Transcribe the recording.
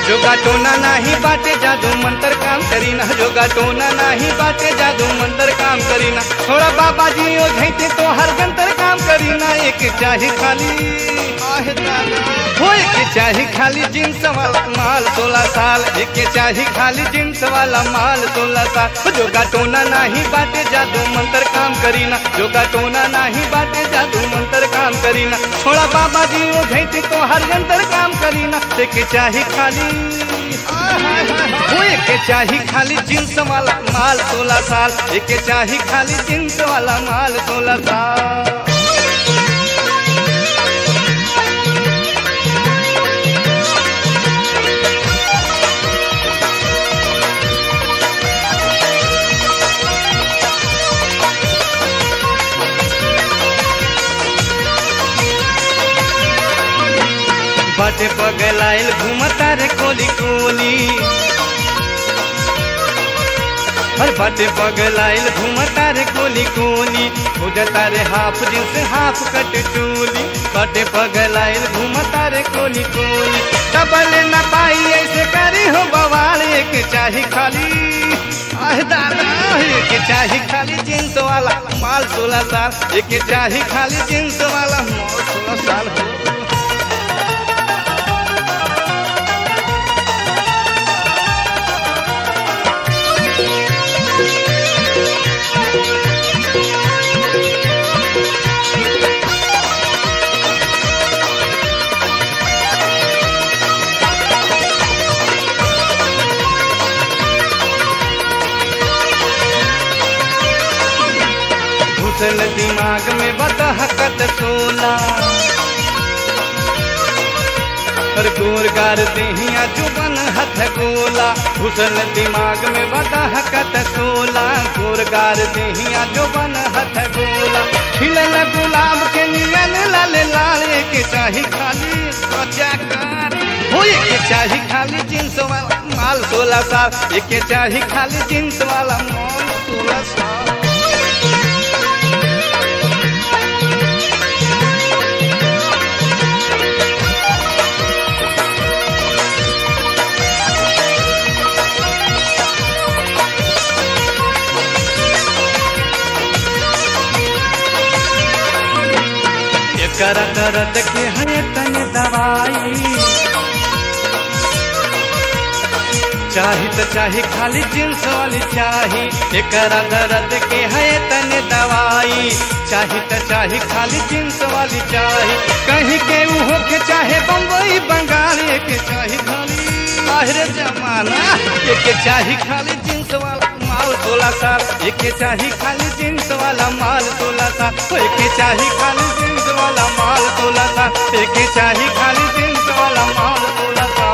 जोगा टोना नाही बाटे जादू मंतर काम करीना जोगा टोना नाही बाटे जादू मंतर काम करीना थोड़ा बाबा जी ओ झैते तो हर गंतर काम करीना एक चाहे खाली आहे दादा हो एक चाहे खाली जींस वाला माल सोलह साल एक चाहे खाली जींस वाला माल सोलह साल जोगा टोना नाही बाटे जादू मंतर काम करीना जोगा टोना नाही बाटे जादू मंतर काम करीना थोड़ा बाबा जी ओ झैते तो हर गंतर काम करीना एक चाहे खाली वो एक चाही खाली जींस वाला माल सोलह साल एक चाही खाली जींस वाला माल सोलह साल बाटे पगलाइल घूमता रे कोली कोली हर बाटे पगलाइल घूमता रे कोली कोली उजता रे हाफ जींस हाफ कट चोली बाटे पगलाइल घूमता रे कोली कोली डबल न पाई ऐसे करी हो बवाल एक चाही खाली आह दादा एक चाही खाली जींस वाला माल सोलह साल एक चाही खाली जींस वाला माल सोलह साल हो घुसल दिमाग में बदहकत सोला और गोरगार देहिया जुबन हथ गोला घुसल दिमाग में बदहकत सोला गोरगार देहिया जुबन हथ गोला खिलल गुलाब के नियन लाल लाल के चाही खाली त्वचा कर हो एक चाही खाली जींस वाला माल सोलह साल एक चाही खाली जींस वाला माल सोलह साल कर दर्द के है तन दवाई चाही तो चाही खाली जींस वाली चाही एकरा दर्द के है तन दवाई चाही तो चाही खाली जींस वाली चाही कहीं के उहो के चाहे बम्बई बंगाल के चाही खाली बाहर जमाना एक चाही खाली जींस वाला माल सोलह साल एक चाही खाली जींस वाला माल सोलह साल एक चाही खाली जींस वाला माल सोलह साल एक चाही खाली जींस वाला माल सोलह साल